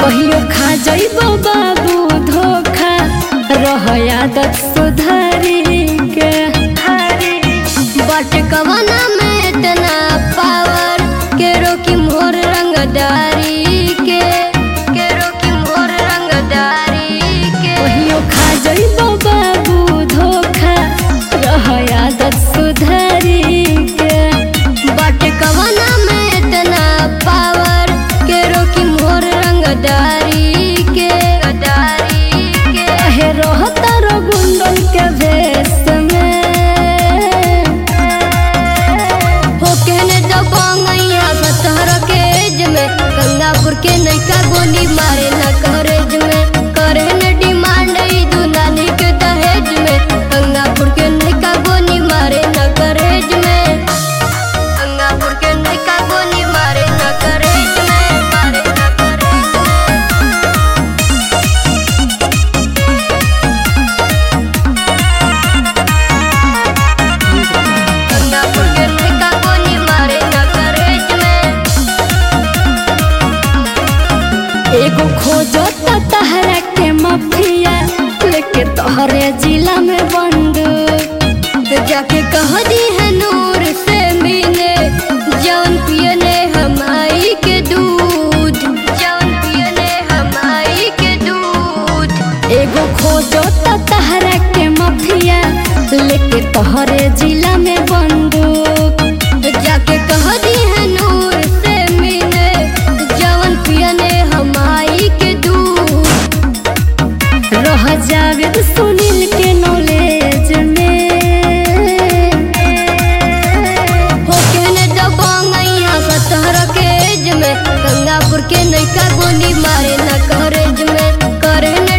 कहियो खा जइबो बाबू धोखा रह आदत सुधारी के बट कवना में इतना पावर के रोकी मोर रंगदारी के के रोकी मोर रंगदारी के कहियो खा जइबो बाबू धोखा रह आदत सुधारी के बट कवना में इतना पावर के रोकी मोर रंगदारी के गदारी के कहे रहता रो गुंडन के भेष में हो कहने तो बांगैया सतहर के एज में गंगापुर के नैका गोली मारे न करेज में करे न डिमांड ई दुनानी के दहेज में गंगापुर के नैका गोली मारे न करेज में गंगापुर के नैका गोली मारे न करेज में मारे न करेज में गंगापुर के नैका गोली मारे न करेज में एगो खोजो त तहरा के मफिया लेके तोहरे जिला में बंदूक तो जाके कह दी है नूर से मिले जौन पियने हमाई के दूध जौन पियने हमाई के दूध एगो खोजो त तहरा के मफिया लेके तोहरे जिला में बंदूक तो जाके कह दी है नूर से मिले जौन पियने हमाई के दूध रह जावे सुनील के नॉलेज में हो कहने दबांगैया सतहर के एज में गंगापुर के नैका गोली मारे न करेज में करे न